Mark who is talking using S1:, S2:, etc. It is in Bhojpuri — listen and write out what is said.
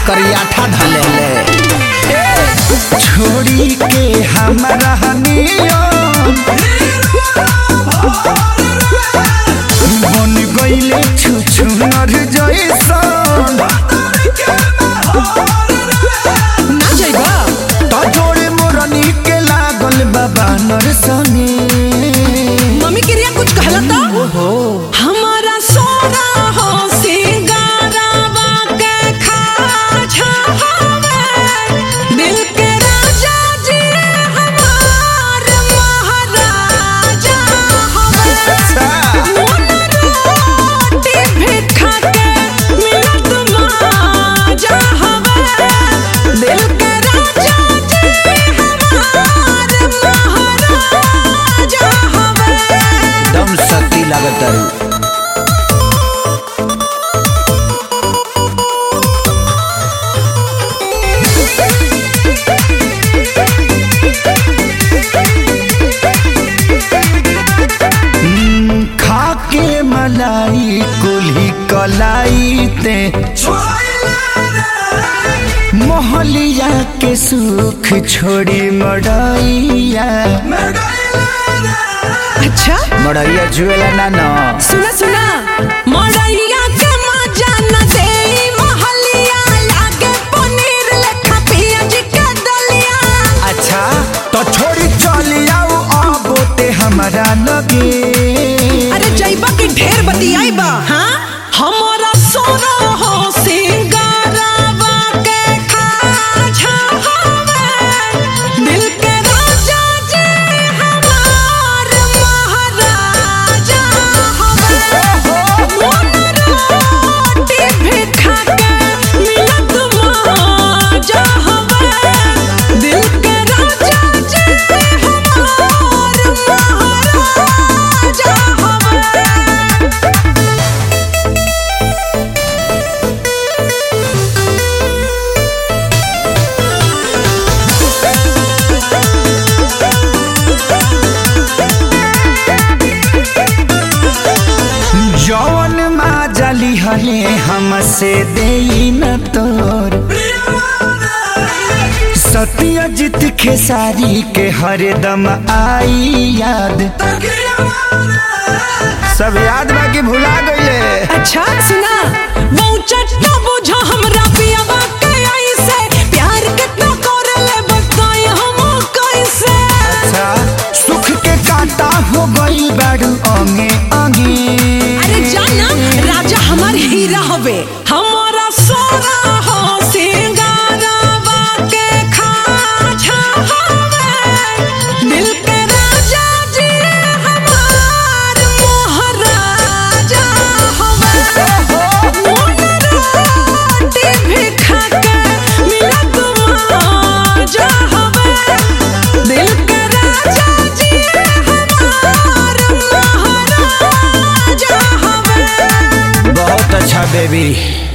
S1: करियाठा धले ले
S2: छोड़ी के हमारा नियम बन गईले छुछु नर जैसन
S3: ना जाइबा
S2: त जोड़े मोरनी के लागल बाबा नरसनी
S3: मम्मी क्रिया कुछ कहला तो हमारा सोना हो सिंगारावा के खाजा हवे दिल के राजा जी हमार महाराजा हवे रोटी भी खा के मिलत माजा हवे दिल के राजा जी हमार महाराजा हवे
S1: दम शक्ति लागत तारू
S2: खा के मलाई कुल्ही कलाई ते मोहलिया के सुख छोड़ी मड़ैया
S3: अच्छा
S1: मड़ैया जुएला ना न
S3: सुना सुना मड़ैया के मजा न देई महलिया लागे पनीर लेखा पियाज के दलिया
S2: अच्छा तो छोड़ी चली आओ अब ते हमारा लगे
S3: अरे जइबा के ढेर बतियाइबा हां हमारा सोना हो सिंगारावा के खाजा हवे दिल के राजा जी हमार महाराजा हवे रोटी भी खा के मिलत माजा हवे दिल के राजा जी हमार महाराजा हवे
S2: जौन माँ जली हले हमसे दे न तोर सत्यजित खेसारी के हरदम आई याद सब याद बाकी भुला गईले
S3: अच्छा सुना वो चट्टा बुझा हमरा पियावा के ऐसे प्यार कितना करले बताई हम कैसे
S2: अच्छा सुख के कांटा हो गई बारू अंगे अंगे
S3: अरे जाना राजा हमार हीरा हवे हमारा सोना हो सिंगारावा के खाजा हवे दिल के राजा जी हमार महाराजा हवे रोटी भी खा के मिलत माजा हवे दिल के राजा जी हमार महाराजा हवे
S1: बहुत अच्छा बेबी